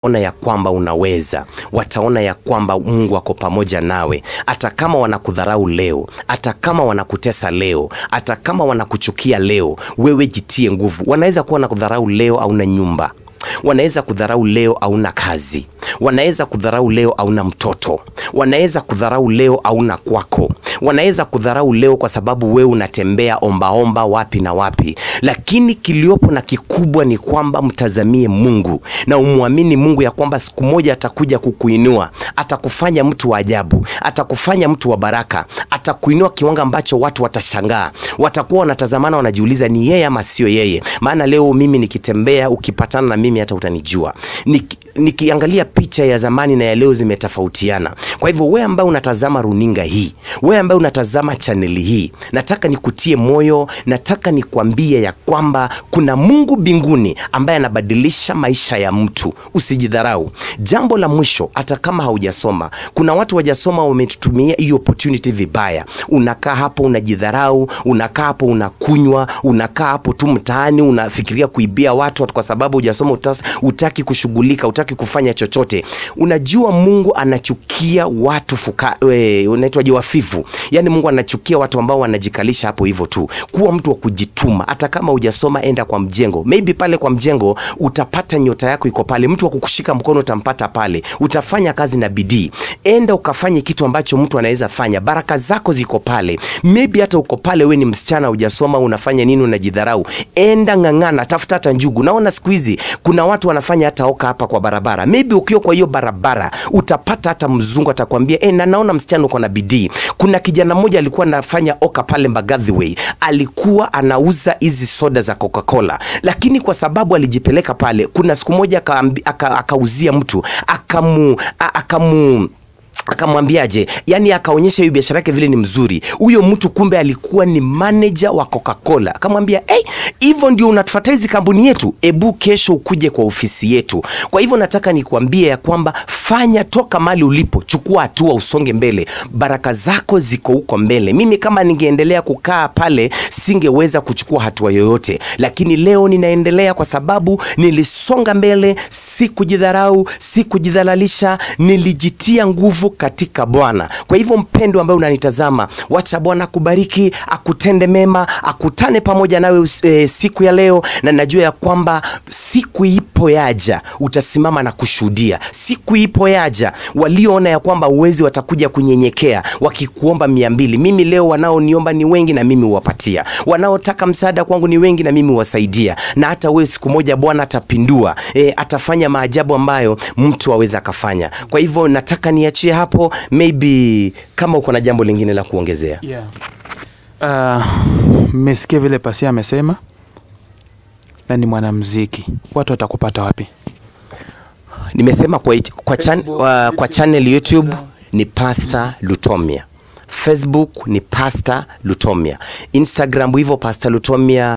ona ya kwamba unaweza, wataona ya kwamba Mungu ako pamoja nawe, hata kama wanakudharau leo, hata kama wanakutesa leo, hata kama wanakuchukia leo, wewe jitie nguvu. Wanaweza kuwa wanakudharau leo, hauna nyumba wanaweza kudharau leo hauna kazi, wanaweza kudharau leo hauna mtoto, wanaweza kudharau leo hauna kwako, wanaweza kudharau leo kwa sababu wewe unatembea ombaomba wapi na wapi, lakini kiliopo na kikubwa ni kwamba mtazamie Mungu na umwamini Mungu ya kwamba siku moja atakuja kukuinua, atakufanya mtu wa ajabu, atakufanya mtu wa baraka, atakuinua kiwango ambacho watu watashangaa, watakuwa wanatazamana, wanajiuliza ni yeye ama sio yeye. Maana leo mimi nikitembea, ukipatana na mimi hata utanijua. Niki, nikiangalia picha ya zamani na ya leo zimetofautiana. Kwa hivyo wewe ambaye unatazama runinga hii, wewe ambaye unatazama chaneli hii, nataka nikutie moyo, nataka nikwambie ya kwamba kuna Mungu mbinguni ambaye anabadilisha maisha ya mtu. Usijidharau. Jambo la mwisho, hata kama haujasoma, kuna watu wajasoma wametutumia hiyo opportunity vibaya. Unakaa hapo unajidharau, unakaa hapo unakunywa, unakaa hapo tu mtaani unafikiria kuibia watu kwa sababu hujasoma, utas- utaki kushughulika, utaki kufanya chochote. Unajua Mungu anachukia watu fuka, we, unaitwaje, wafifu. Yaani Mungu anachukia watu ambao wanajikalisha hapo hivyo tu. Kuwa mtu wa kujituma, hata kama hujasoma, enda kwa mjengo. Maybe pale kwa mjengo utapata nyota yako iko pale, mtu wa kukushika mkono utampata pale, utafanya kazi na bidii. Enda ukafanye kitu ambacho mtu anaweza fanya, baraka zako ziko pale. Maybe hata uko pale, we ni msichana, hujasoma, unafanya nini? Unajidharau. Enda ng'ang'ana, tafuta hata njugu. Naona siku hizi kuna watu wanafanya hata oka hapa kwa barabara. Maybe ukiwa kwa hiyo barabara utapata hata mzungu atakwambia eh, na naona msichana uko na bidii. Kuna kijana mmoja alikuwa anafanya oka pale Mbagathi Way, alikuwa anauza hizi soda za Coca-Cola, lakini kwa sababu alijipeleka pale, kuna siku moja akaambi- aka- akauzia mtu akamu a- akamu akamwambiaje yani akaonyesha hiyo biashara yake vile ni mzuri huyo mtu kumbe alikuwa ni manager wa coca-cola akamwambia hey, hivyo ndio unatufuata hizi kampuni yetu ebu kesho ukuje kwa ofisi yetu kwa hivyo nataka nikuambie ya kwamba fanya toka mali ulipo chukua hatua usonge mbele baraka zako ziko huko mbele mimi kama ningeendelea kukaa pale singeweza kuchukua hatua yoyote lakini leo ninaendelea kwa sababu nilisonga mbele si kujidharau si kujidhalalisha nilijitia nguvu katika bwana kwa hivyo mpendo ambaye unanitazama wacha bwana akubariki akutende mema akutane pamoja nawe us- e, siku ya leo na najua ya kwamba siku ipo yaja utasimama na kushuhudia siku ipo yaja walioona ya kwamba uwezi watakuja kunyenyekea wakikuomba mia mbili mimi leo wanaoniomba ni wengi na mimi huwapatia wanaotaka msaada kwangu ni wengi na mimi huwasaidia na hata wewe siku moja bwana atapindua e, atafanya maajabu ambayo mtu aweza akafanya kwa hivyo nataka niachie hapo maybe kama uko na jambo lingine la kuongezea yeah. uh, mmesikia vile pasia amesema na ni mwanamziki watu watakupata wapi nimesema kwa, kwa, chan, uh, kwa channel youtube ni pasta lutomia facebook ni pasta lutomia instagram hivyo pasta lutomia